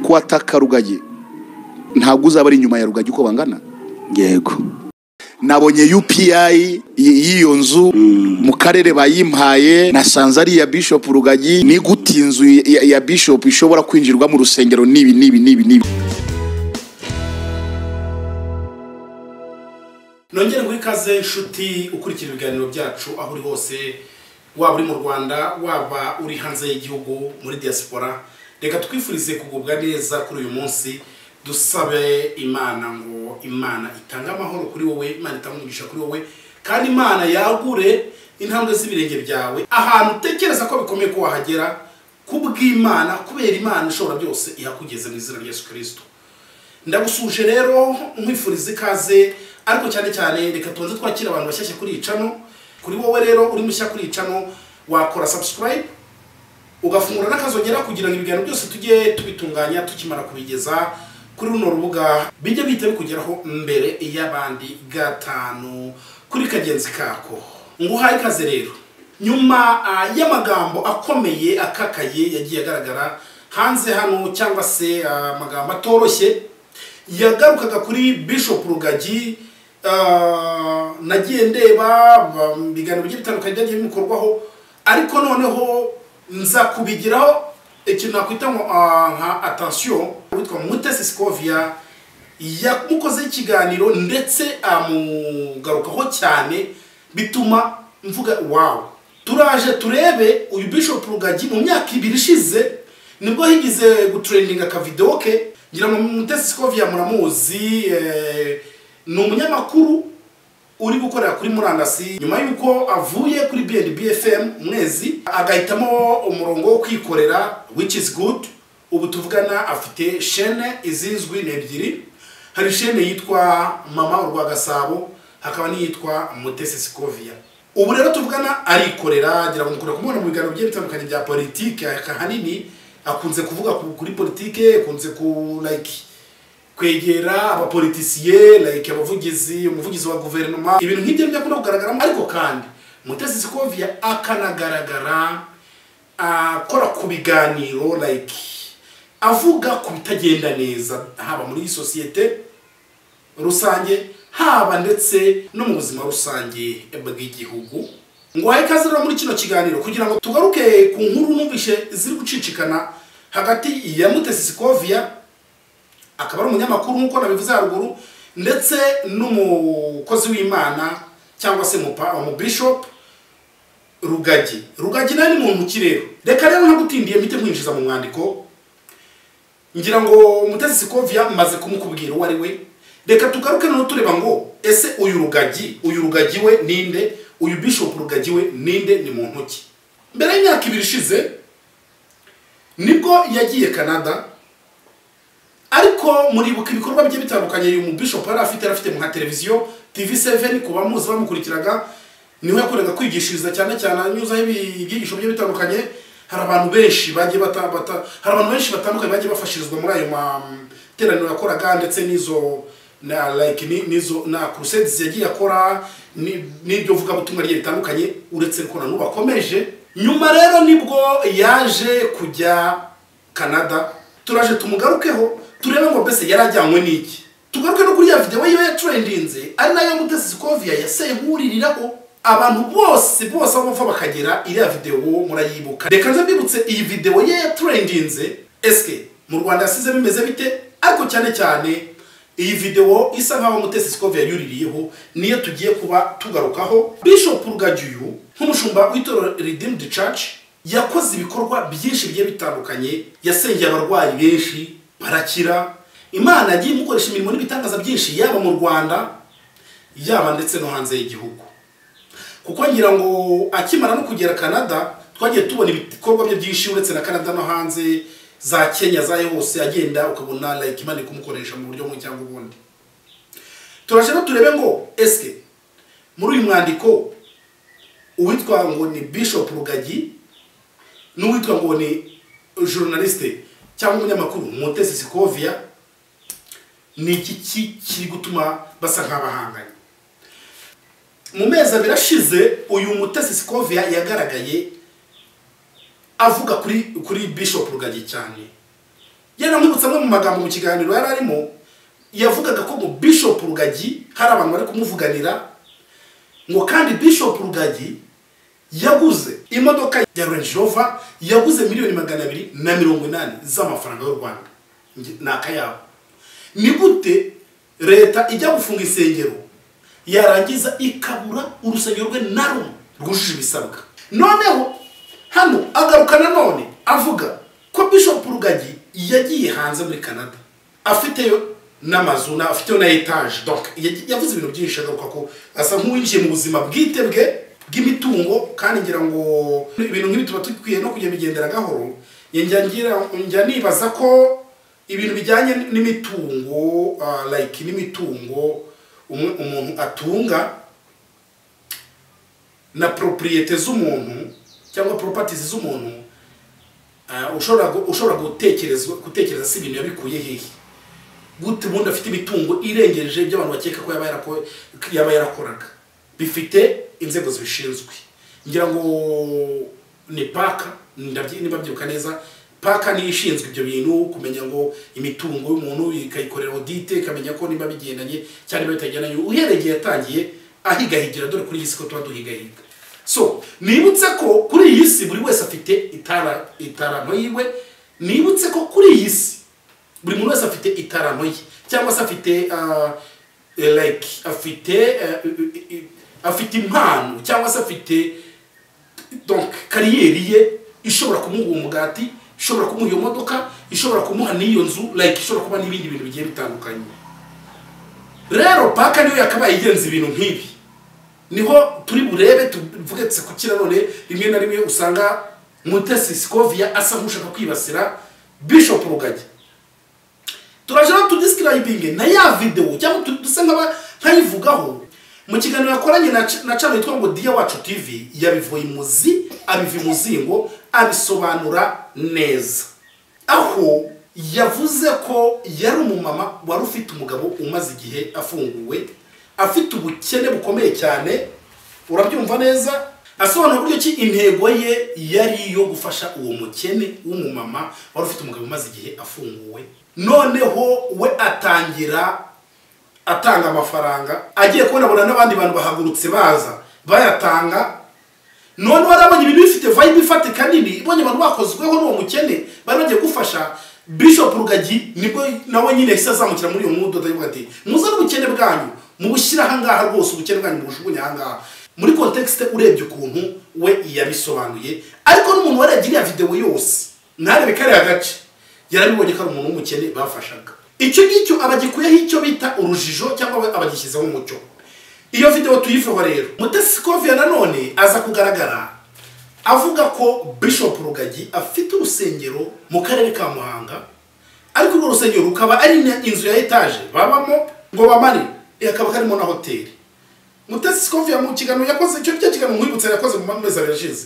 kuwataka rugagi ntabwo uzaba ari inyuma ya rugagi uko bangana yego nabonye UPI y- y'iyo nzu mu karere bayimpaye nasanze ari iya Bishop Rugagi ni gute inzu ya, ya Bishop ishobora kwinjirwa mu rusengero nibi nibi nibi nibi nongere ngo ikaze inshuti ukurikira ibiganiro byacu aho uri hose waba uri mu rwanda waba uri hanze y'igihugu muri diaspora reka twifurize kugubwa neza kuri uyu munsi dusabe imana ngo imana itange amahoro kuri wowe imana itange umugisha kuri wowe kandi imana yagure intambwe z'ibirenge byawe ahantu utekereza ko bikomeye ko wahagera kubw'imana kubera imana ishobora byose ihakugeze mu izina rya yesu kirisito ndagusuje rero nkwifuriza ikaze ariko cyane cyane reka tubanze twakira abantu bashyashya kuri iyi cano kuri wowe rero uri mushya kuri iyi cano wakora subscribe ugafungura n'akazongera kugira ngo ibiganiro byose tujye tubitunganya tukimara kubigeza kuri runo rubuga bijye bihita bikugeraho mbere y'abandi gatanu kuri kagenzi kako nguhaye ikaze rero nyuma ah, y'amagambo akomeye akakaye yagiye agaragara hanze hano cyangwa se ah, amagambo atoroshye yagarukaga kuri bishop rugagi ah, nagiye ndeba ba- ibiganiro bigiye bitandukanye byagiye bimukorwaho ariko noneho nza kubigiraho ikintu nakwita ngo ah, nka atansiyo witwa mutesi sikovia yamukozeho ikiganiro ndetse amugarukaho cyane bituma mvuga wawe turaje turebe uyu bishop rugagi mu myaka ibiri ishize nibwo higize gutrendinga akavidewo ke ngira ngo mutesi sikovia muramuzi eh, ni umunyamakuru uri gukorera kuri murandasi nyuma y'uko avuye kuri BNB FM mwezi agahitamo umurongo wo kwikorera which is good ubu tuvugana afite shene izizwi ni ebyiri hari shene yitwa mama urwa gasabo hakaba n'iyitwa mutesi sikovia ubu rero tuvugana arikorera ngira ngo mukunda kumubona mu biganiro bigiye bitandukanye bya politiki ahanini akunze kuvuga ku- kuri politiki akunze ku like kwegera abapolitisiye like abavugizi umuvugizi wa guverinoma ibintu nk'ibyo bidakunda kugaragaramo ariko kandi mutesi sikovia akanagaragara akora ku biganiro like avuga ku bitagenda neza haba muri iyi sosiyete rusange haba ndetse no mu buzima rusange bw'igihugu ngwaye ikaze rero muri kino kiganiro kugira ngo tugaruke ku nkuru numvishe ziri gucicikana hagati ya mutesi sikovia akaba ari umunyamakuru nk'uko nabivuze haruguru ndetse n'umukozi w'imana cyangwa se umupa- umubishopu rugagi rugagi nawe ni muntu mu kirere reka rero ntagutindiye mpite mwinjiza mu mwandiko ngira ngo mutesi sikovia maze kumukubwira uwo ari we reka tugaruke noneho tureba ngo ese uyu rugagi uyu rugagi we ninde uyu bishopu rugagi we ninde ni muntu ki mbere y'imyaka ibiri ishize nibwo yagiye canada ariko muribuka ibikorwa bye bitandukanye uyu mubishop yari afite yari afite nka televiziyo tv7 ku bamuzi bamukurikiraga niho yakoraga kwigishiriza cyane cyane anyuzaho ibi- ibyigisho bye bitandukanye hari abantu benshi bagiye bata, bata, hari abantu benshi batandukanye bagiye bafashirizwa muri ayo materaniro yakoraga ndetse n'izo na like ni- nizo na crusades yagiye akora ni- n'ibyo vugabutumwa rye bitandukanye uretse ko nanu bakomeje nyuma rero nibwo yaje kujya canada turaje tumugarukeho turebe ngo mbese yarajyanywe n'iki tugaruke no kuri ya videwo yiwe yatrendinze ari nayo mutesi sikovia yaseye nk'uririraho abantu bose bose aho bava bakagera iriya videwo murayibuka reka nze mbibutse iyi videwo ye yatrendinze esike mu rwanda yasize bimeze bite ariko cyane cyane iyi videwo isa nkaho mutesi sikovia yuririyeho niyo tugiye kuba tugarukaho bishop rugagiyu nk'umushumba w'itorero redeemed church yakoze ibikorwa byinshi bigiye bitandukanye yasengeye abarwayi benshi barakira imana yagiye imukoresha imirimo n'ibitangaza byinshi yaba mu rwanda yaba ndetse no hanze y'igihugu kuko ngira ngo akimara no kugera canada twagiye tubona ibikorwa bye byinshi uretse na canada no hanze za kenya zayo hose agenda ukabona like imana iri kumukoresha mu buryo bumwe cyangwa ubundi turaje no turebe ngo eske muri uyu mwandiko uwitwa ngo ni bishop rugagi n'uwitwa ngo ni journaliste cyangwa umunyamakuru mutesi sikovia ni iki ki- kiri gutuma basa nk'abahanganye mu mezi abiri ashize uyu mutesi sikovia yagaragaye avuga kuri kuri bishop rugagi cyane yaramwibutsa amwe mu magambo mu kiganiro yari arimo yavugaga ko ngo bishop rugagi hari abantu bari kumuvuganira ngo kandi bishop rugagi yaguze imodoka ya Range Rover yaguze miliyoni magana abiri na mirongo inani z'amafaranga y'u Rwanda Nge- ni akayabo ni gute leta ijya gufunga insengero yarangiza ikabura urusengero rwe na rumwe rwujuje ibisabwa noneho hano agaruka nanone avuga ko bishop rugagi yagiye hanze muri canada afiteyo n'amazu na- afiteyo na etaje donc yagiye- yavuze ibintu byinshi agaruka ko asa nk'uwinjiye mu buzima bwite bwe bw'imitungo kandi ngira ngo ibintu nk'ibi tuba dukwiye no kujya bigendera gahoro njya ngira- njya nibaza ko ibintu bijyanye n'imitungo ah, like n'imitungo umu- umuntu atunga na propriyete z'umuntu cyangwa properties z'umuntu ah, ushobora gu- ushobora gutekerezwa gutekereza si ibintu yabikuye hehe gute ubundi afite imitungo irengeje ibyo abantu bakeka ko yaba yarako- yaba yarakoraga bifite inzego zibishinzwe ngira ngo ni paka ndabyi- niba mbyibuka neza paka niyo ishinzwe ibyo bintu kumenya ngo imitungo y'umuntu ikayikorera audite ikamenya ko niba bigendanye cyangwa niba bitagendanye uhereye igihe yatangiye ahigahigira dore kuri iyi si ko tuba duhigahiga so nibutse ko kuri iyi si buri wese afite itara itaramo yiwe nibutse ko kuri iyi si buri muntu wese afite itaramo ye cyangwa se afite ah, eh, like afite eh, i- i- afite impano cyangwa se afite donc kariyeri ye ishobora kumuha uwo mugati ishobora kumuha iyo modoka ishobora kumuha n'iyo nzu like ishobora kuba n'ibindi bintu bigiye bitandukanye rero paka niyo yakabaye igenza ibintu nk'ibi niho turi burebe tuvuge tsekukira none rimwe na rimwe usanga mutesi sikovia asa nk'ushaka kwibasira bishop rugagi turaje no tudescribing na ya video cyangwa tu- dusa nk'aba nkayivugaho mu kiganiro yakoranye na ch- na channel yitwa ngo Dia Wacu TV yabivuye imuzi abiva imuzingo abisobanura neza aho yavuze ko yari umumama wari ufite umugabo umaze igihe afunguwe afite ubukene bukomeye cyane urabyumva neza asobanura uburyo ki intego ye yari iyo gufasha uwo mukene w'umumama wari ufite umugabo umaze igihe afunguwe noneho we atangira atanga amafaranga agiye kubonabona n'abandi bantu bahagurutse baza bayatanga none warabonye ibintu bifite vibe ifatika nini ibonye abantu bakozweho n'uwo mukene bari bagiye gufasha bishop rugagi nibwo nawe nyine yahise azamukira muri iyo mwododo avuga ati muzane ubukene bwanyu mubushyire ahangaha rwose ubukene bwanyu mubujugunye ahangaha muri kontekisite urebye ukuntu we yabisobanuye ariko n'umuntu warebye iriya videwo yose ntarebe kariya gace yarabibonye ko ari umuntu w'umukene bafashaga icyo ngicyo abagikuyeho icyo bita urujijo cyangwa abagishyizeho umucyo iyo videwo tuyiveho rero mutesi kovia nanone aza kugaragara avuga ko bishop rugagi afite urusengero mu karere ka muhanga ariko urwo rusengero rukaba ari na- inzu ya etaje babamo ngo bamare hakaba karimo na hoteli mutesi kovia mu kiganiro yakoze icyo cyo kiganiro mwibutsa yakoze mu mezi abiri ashize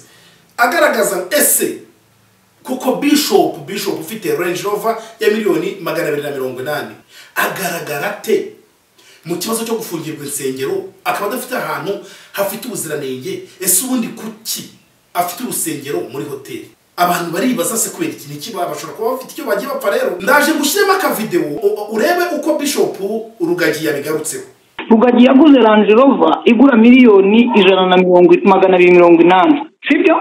agaragaza ese kuko bishop bishop ufite range rover ya miliyoni magana abiri na mirongo inani agaragara ate mu kibazo cyo gufungirwa insengero akaba adafite ahantu hafite ubuziranenge ese ubundi kuki afite urusengero muri hoteli abantu baribaza se kubera iki niki baba bashobora kuba bafite icyo bagiye bapfa rero ndaje gushyiremo akavidewo u- u- urebe uko bishop rugagi yabigarutseho rugagi yaguze range rover igura miliyoni ijana na mirongo magana abiri mirongo inani sibyo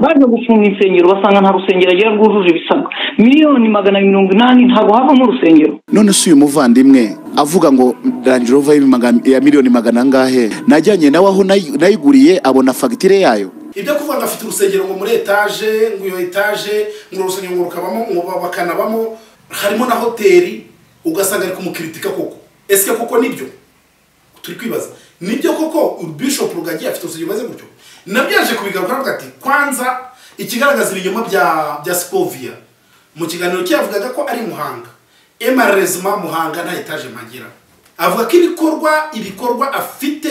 baje gufunga insengero basanga nta rusengero agira rwujuje ibisabwa miliyoni magana abiri mirongo inani ntabwo havamo urusengero none si uyu muvandimwe avuga ngo Range Rover ya maga- ya miliyoni magana angahe najyanye nawe aho nayi- nayiguriye abona fagitire yayo ibyo kuvuga ngo afite urusengero ngo muri etaje ngo iyo etaje ngo uru rusengero ngo rukabamo ngo ba- bakanabamo harimo na hoteli ugasanga ari kumukiritika koko ese koko nibyo turi kwibaza nibyo koko bishop rugagiye afite urusengero rumeze gutyo nabyo yaje kubigaruka avuga ati kwanza ikigaragaza ibinyoma bya bya sipovia mu kiganiro cye yavugaga ko ari muhanga emarezima muhanga nta etaje mpagira avuga ko ibikorwa ibikorwa afite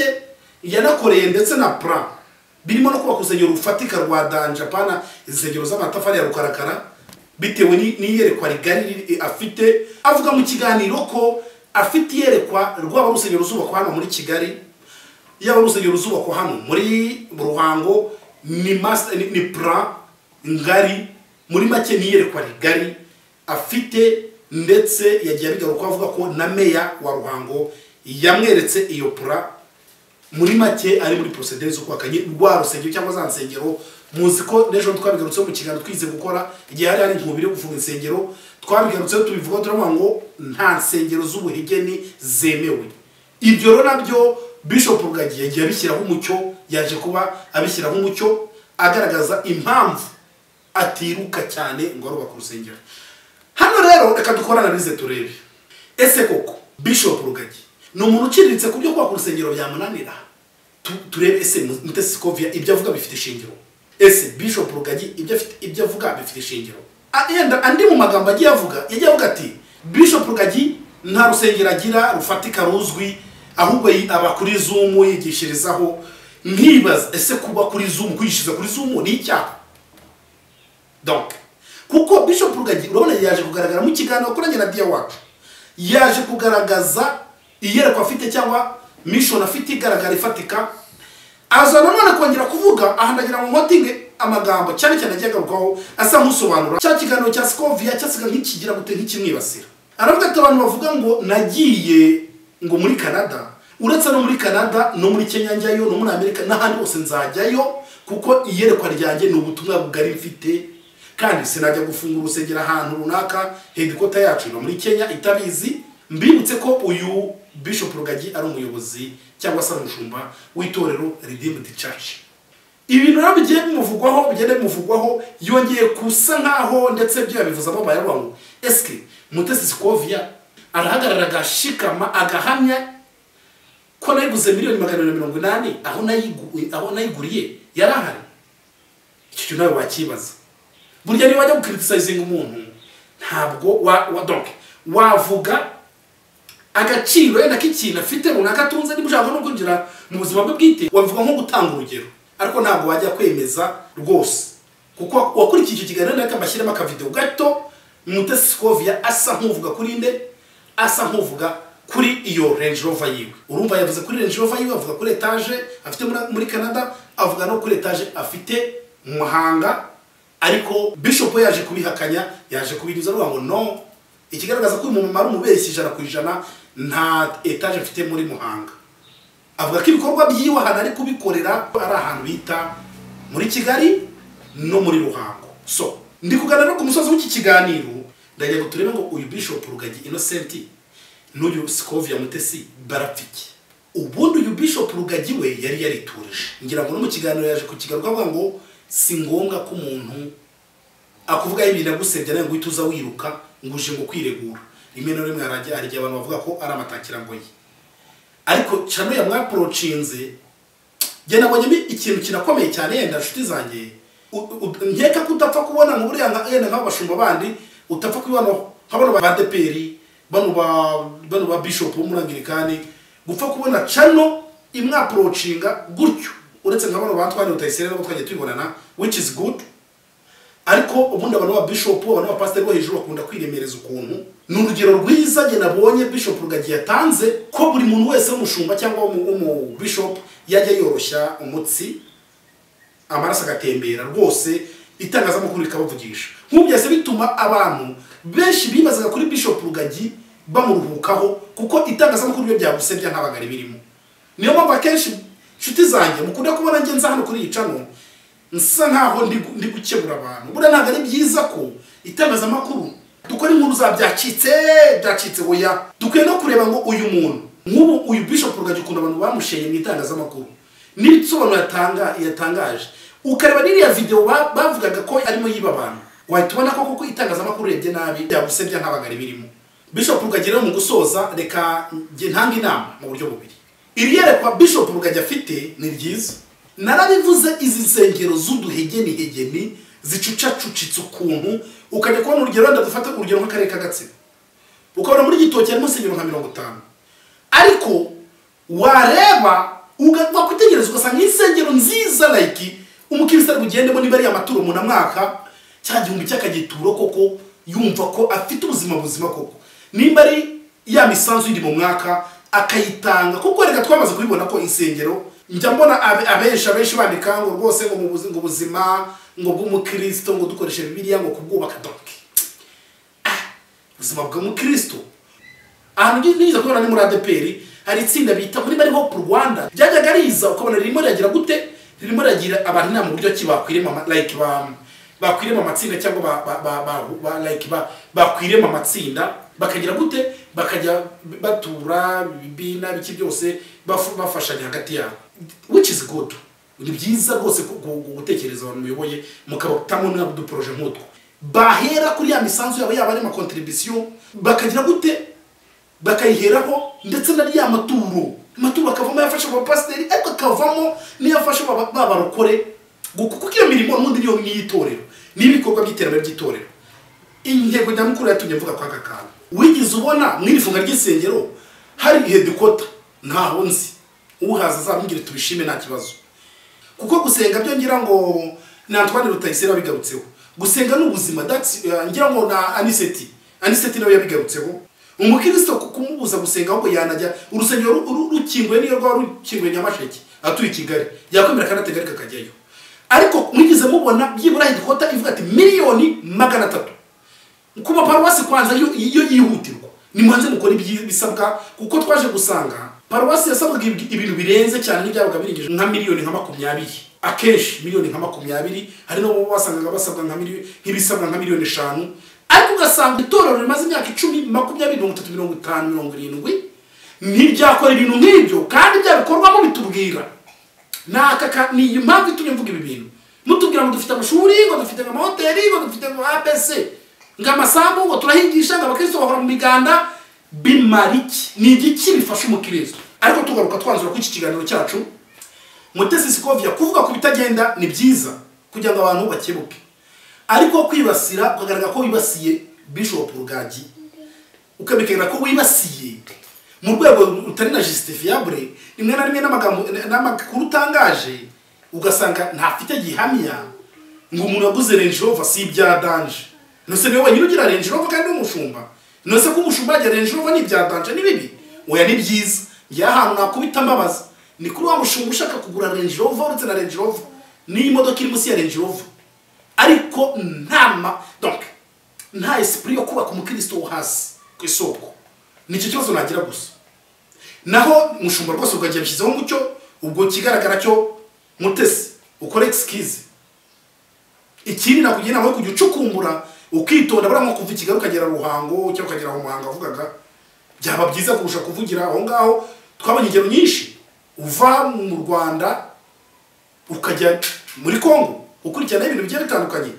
yanakoreye ndetse na pra birimo no kubaka urusengero rufatika rwa danjapana insengero z'amatafari ya rukarakara bitewe ni- n'iyerekwa rigari riri- afite avuga mu kiganiro ko afite iyerekwa rwaba urusengero ruzubakwa hano muri kigali yaba urusengero ruzubakwa hano muri ruhango ni mas- ni- ni pra ngari muri make n'iyerekwa rigari afite ndetse yagiye abigaruka avuga ko na meya wa ruhango yamweretse iyo pura muri make ari muri porosedere z'ukwakanye rwa rusengero cyangwa za nsengero muzi ko n'ejo twabigarutseho mu kiganiro twize gukora igihe hari hari intumbi yo gufunga insengero twabigarutseho tubivuga turavuga ngo nta nsengero z'ubuhegeni zemewe ibyo rero nabyo bishop rugagi yagiye abishyiraho umucyo yaje kuba abishyiraho umucyo agaragaza impamvu atiruka cyane ngo arubake urusengero hano rero reka dukora analize turebe ese koko bishop rugagi ni umuntu uciriritse ku byo kubaka urusengero byamunanira Tu- turebe ese mutesi sikovia ibyo avuga bifite ishingiro ese bishop rugagi ibyo afite- ibyo avuga bifite ishingiro A- yenda andi mu magambo agiye avuga yagiye avuga ati bishop rugagi nta rusengero agira rufatika ruzwi ahubwo yi- aba kuri zumu yigishirizaho nkibaza ese kuba kuri zumu kwigishiriza kuri zumu ni icyaha donc kuko bishop rugagi urabona yaje kugaragara mu kiganiro kuranye na dia wacu yaje kugaragaza iyerekwa afite cyangwa mission afite igaragara ifatika aza nanone kongera kuvuga aha ndagira ngo nkotinge amagambo cyane cyane agiye agarukaho asa nk'usobanura cya kiganiro cya sikovia cyasiga nk'ikigira gute nk'ikimwibasira aravuga ati abantu bavuga ngo nagiye ngo muri canada uretse no muri canada no muri kenya njyayo no muri amerika n'ahandi hose nzajyayo kuko iyerekwa ryanjye ni ubutumwa bugari mfite kandi sinajya gufungura urusengero ahantu runaka hedikota yacu iba muri kenya itabizi mbibutse ko uyu bishop rugagi ari umuyobozi cyangwa se ari umushumba w'itorero redeemed church ibintu rero bigiye bimuvugwaho bigenda bimuvugwaho yongeye kusa nkaho ndetse ibyo yabivuzamo bayabangu eske mutesi sikovia arahagarara agashikama agahamya ko nayiguze miliyoni magana abiri na mirongo inani aho nayigu- aho nayiguriye yari ahari icyo kintu nawe wakibaza burya niba wajya gukiritisayizinga umuntu ntabwo wa, wa donc wavuga agaciro wenda k'ikintu afite runaka atunze niba ushaka no kwinjira mu buzima bwe bwite wabivuga nko gutanga urugero ariko ntabwo wajya kwemeza rwose kuko wakurikiye icyo kiganiro ariko amashyiramo akavidewo gato mutesi sikovia asa nk'uvuga kuri nde asa nk'uvuga kuri iyo range rover yiwe urumva yavuze kuri range rover yiwe avuga kuri etaje afite muri- muri canada avuga no kuri etaje afite mu muhanga ariko bishop we yaje kubihakanya yaje kubinyuza avuga ngo no ikigaragaza ko uyu mumama ari umubeshyi ijana ku ijana nta etaje mfite muri muhanga avuga ko ibikorwa byiwe ahantu ari kubikorera ari ahantu bita muri kigali no muri ruhango so ndi kuganira no ku musozi w'iki kiganiro ndagira ngo turebe ngo uyu bishop rugagi innocent n'uyu sikovia mutesi barapfiki ubundi uyu bishop rugagi we yari yariturije ngira ngo no mu kiganiro yaje kukigaruka avuga ngo si ngombwa ko umuntu akuvugaho ibintu agusebya nawe ngo uhite uza wiruka ngo uje ngo kwiregura rimwe na rimwe harajya hari igihe abantu bavuga ko ari amatakirangoyi ariko cano yamwaporocinze njye nabonyemo ikintu kinakomeye cyane yenda nshuti zanjye U- u- nkeka ko utapfa kubona mu buriya nka- yenda nk'abashumba bandi utapfa kubibanaho nk'abano ba deperi bano ba bano ba bishop bo muri angirikani gupfa kubona cano imwaporocinga gutyo uretse nka bano ba twari rutayisire nabo twagiye tubibonana which is good ariko ubundi abantu ba bishop abantu ba pasiteri bo hejuru bakunda kwiremereza ukuntu ni urugero rwiza njye nabonye bishop rugagi yatanze ko buri muntu wese w'umushumba cyangwa w'umu- w'umubishop yajya yoroshya umutsi amaraso agatembera rwose itangazamakuru rikabavugisha nk'ubu byahise bituma abantu benshi bibazaga kuri bishop rugagi bamuruhukaho kuko itangazamakuru iyo byagusebya ntabaga birimo niyo mpamvu akenshi inshuti zanjye mukunda kubona ngenza hano kuri iyi cano nsa nkaho ndi gu- ndi gukebura abantu buriya ntabwo ari byiza ko itangazamakuru dukora inkuru za byacitse byacitse oya dukwiye no kureba ngo uyu muntu nk'ubu uyu bishop rugagi ukuntu abantu bamushenye mu itangazamakuru n'ibisobanuro yatanga yatangaje ukareba n'iriya videwo ba- bavugaga ko arimo yiba abantu wahita ubona ko kuko itangazamakuru urebye nabi byagusebya ntabagari birimo bishop rugagi rero mu gusoza reka njye ntanga inama mu buryo bubiri iri yerekwa bishop rugagi afite ni ryiza narabivuze izi nsengero z'uduhegenihegeni zicucacucitse ukuntu ukajya kubona urugero wenda dufate urugero nk'akarere ka gatsibo ukabona muri gitoki harimo insengero nka mirongo itanu ariko wareba uga- wakwitegereza ugasanga insengero nziza like umukristo bugendemo niba ari amaturo umunamwaka cya gihumbi cy'akagituro koko yumva ko afite ubuzima buzima koko nimba ari ya misanzu iri mu mwaka akayitanga kuko reka twamaze kubibona ko insengero njya mbona abe- abenshi abenshi bandika ngo rwose ngo mu buzi- ngo ubuzima ngo bw'umukristo ngo dukoreshe bibiliya ngo kubwubaka doke Ah, ubuzima bwa mukirisitu ahantu nigeze kubona ni muri adeperi hari itsinda bita muri bari hopu rwanda ryajyaga riza ukabona ririmo riragira gute ririmo riragira abantu inama uburyo ki bakwirema ama- like ba bakwirema amatsinda cyangwa ba ba ba ba, ba like ba bakwirema amatsinda bakagira gute bakajya batura bina biki byose bafu- bafashanya hagati yabo which is good ni byiza rwose ku- ku- ku- gutekereza abantu muyoboye mukabatamo n'uduporoje nk'utwo bahera kuri ya misanzu yabo yaba ari amakontribisiyo bakagira gute bakayiheraho ndetse na rya maturo amaturo akavamo ayafasha abapasiteri ariko akavamo n'iyafasha ba ba barokore Gu- kuko iyo mirimo n'ubundi niyo n'iyitorero n'ibikorwa by'iterambere ry'itorero intego nyamukuru yatumye mvuga kwa aka kantu wigeze ubona mu iri funga ry'isengero hari ihe dukota ntaho nzi uhaza azamubwire tubishime nta kibazo kuko gusenga byo ngira ngo ni Antoine Rutayisire wabigarutseho gusenga ni ubuzima that's uh, ngira ngo na Aniseti Aniseti nawe yabigarutseho umukristo ku- kumubuza gusenga ahubwo yanajya urusengero ru- ru- rukinguye niyo rwaba rukinguye Nyamasheke atuye i Kigali yakwemera kandi ategari kakajyayo ariko mwigeze mubona byibura hidikota ivuga ati miliyoni magana atatu ku maparuwasi kwanza yo yo yihutirwa nimubanze mukora ibyi- ibisabwa kuko twaje gusanga paruwasi yasabwaga ibi- ibintu birenze cyane n'ibyabaga birengeje nka miliyoni nka makumyabiri akenshi miliyoni nka makumyabiri hari n'abo basangaga basabwa nka miliyoni nk'ibisabwa nka miliyoni eshanu ariko ugasanga itorero rimaze imyaka icumi makumyabiri mirongo itatu mirongo itanu mirongo irindwi ntiryakora ibintu nk'ibyo kandi byabikorwamo bitubwira ni aka ka ni iyi mpamvu itumye mvuga ibi bintu mutubwira ngo dufite amashuri ngo dufite amahoteli ngo dufite ngo apc ngo amasambu ngo turahigisha ngo abakristo bahora mu miganda bimara iki ni igiki bifasha umukristo ariko tugaruka twanzura kuri iki kiganiro cyacu mutesi sikovia kuvuga ku bitagenda ni byiza kugira ngo abantu bakebuke ariko kwibasira ukagaragara ko wibasiye bishop rugagi ukabigaragara ko wibasiye mu rwego rutari na justifiable rimwe na rimwe n'amagambo n'amakuru utangaje ugasanga ntafite gihamya ngo umuntu yaguze Range Rover si ibya danje nose niwe wenyine ugira Range Rover kandi n'umushumba nose ko umushumba yagira Range Rover ni ibya danje ni bibi oya ni byiza njyewe ahantu nakubita mbabaza ni kuri wa mushumba ushaka kugura Range Rover uretse na Range Rover n'imodoka iri munsi ya Range Rover ariko nta ma donc nta esprit yo kubaka umukristo wo hasi ku isoko ni icyo kibazo nagira gusa naho umushumba rwose ugagiye bishyizeho umucyo ubwo kigaragara cyo mutesi ukora excuse ikindi nakugira inama yo kujya ucukumbura ukitonda buriya nko kuva i kigali ukagera ruhango cyangwa ukagera aho muhanga wavugaga byaba byiza kurusha kuvugira aho ngaho twabonye ingero nyinshi uva mu rwanda ukajya muri congo ukurikirana ibintu bigiye bitandukanye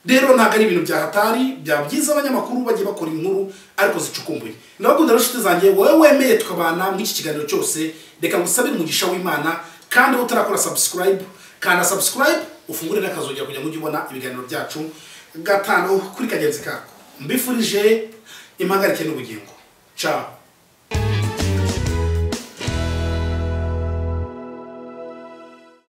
rero ntabwo ari ibintu byahatari bya byiza abanyamakuru bagiye bakora inkuru ariko zicukumbuye ndabakunda rero inshuti zanjye wowe wemeye tukabana muri iki kiganiro cyose reka ngusabire umugisha w'imana kandi utarakora subscribe kanda subscribe ufungure n'akazugira kugira ngo ujye ubona ibiganiro byacu gatanu kuri kagenzi kako mbifurije impagarike n'ubugingo ciao